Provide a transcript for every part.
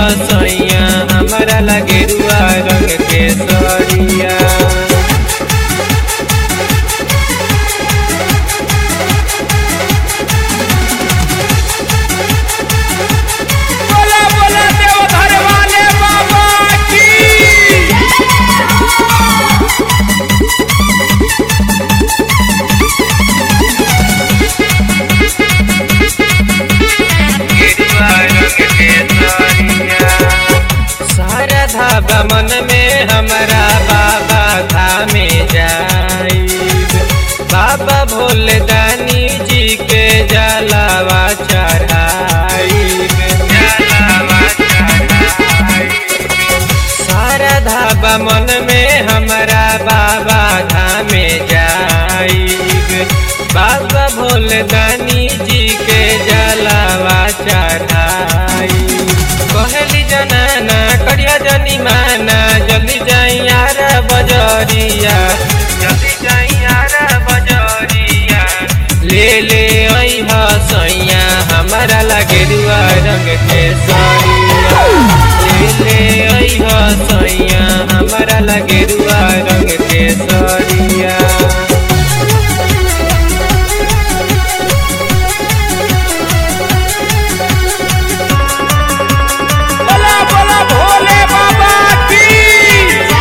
सैया हमारा लगे रुआ रंग के सरिया बोला बोला देवधर वाले बाबा की गेरुआ रंग के सरिया सारा धाबा मन में हमारा बाबा धामे जाइब बाबा भोले दानी जी के जलावा चढ़ाइब जलावा चढ़ाइब सारा धाबा मन में हमारा बाबा धामे जाइब बाबा भोले दानी जी के जलावा चढ़ाइब कहली जनाना करिया जनी माना जल्दी जाई यार बजरिया जल्दी जाई यार बजरिया ले ले आई सैया हमारा लगे रुआ रंग के सरिया ले ले आई सैया हमारा लगे रुआ रंग के सरिया बोला बोला भोले बाबा की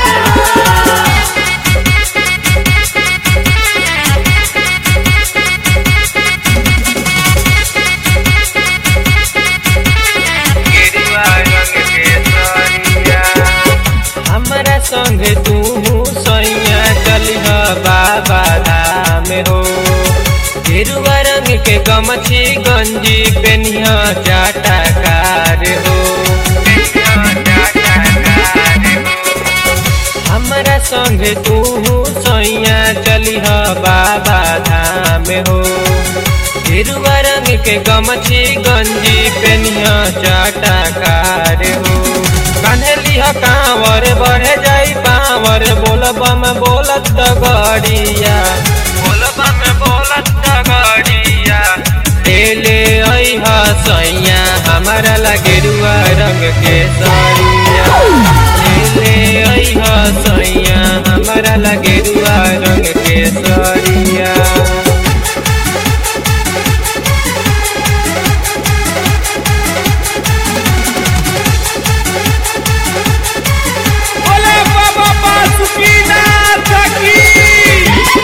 गेरुआ रंग के सरिया हमरा संग तू सैया चलिह बाबा धाम हो गेरुआ रंग के गमछी गंजी पेनिह जाटा कार हो हमरा संग तू सैया चलिह बाबा धाम हो गेरुआ रंग के गमछी गंजी पेनिह चाटा कार हो कान्हलिह कांवर बढ़े जाई पावर बोलबम बोलत डगड़िया बोलबम बोलत डगड़िया ले ले अइह सैया हमारा लगे रुआ रंग के सरिया ले ले अइह सैया हमारा लगे रुआ रंग के सरिया बोले बाबा बासुकीनाथ की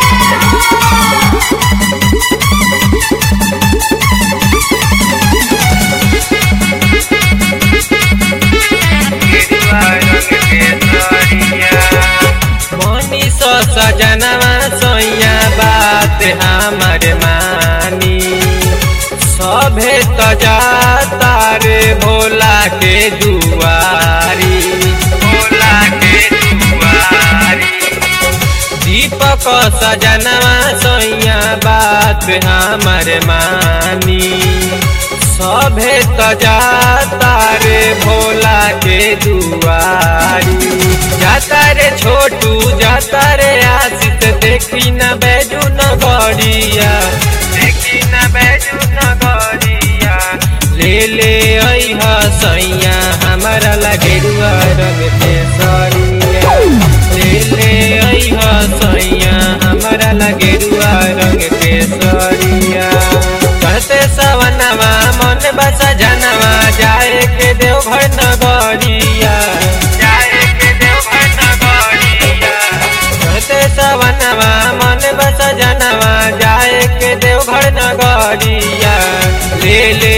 मनी सो सजनवा सोया बात हमार मानी सभे तो जाता रे भोला के दुआरी भोला के दुआरी दीपक सजनवा सोया बात हमार मानी सभे तो जाता रे भोला के दुआरी जाता रे छोटू जाता रे आशित देखी न बैजू न गड़िया देखी न बैजू न गड़िया ले ले अइह सैया हमारा लगे रुआ रंग के सरिया ले ले अइह सैया हमारा लगे रुआ रंग के सरिया कहते सवनवा मन बसा जनवा जाए के देवघर नगरिया जाए के देवघर नगरिया कहते सवनवा मन बसा जनवा जाए के देवघर नगरिया ले ले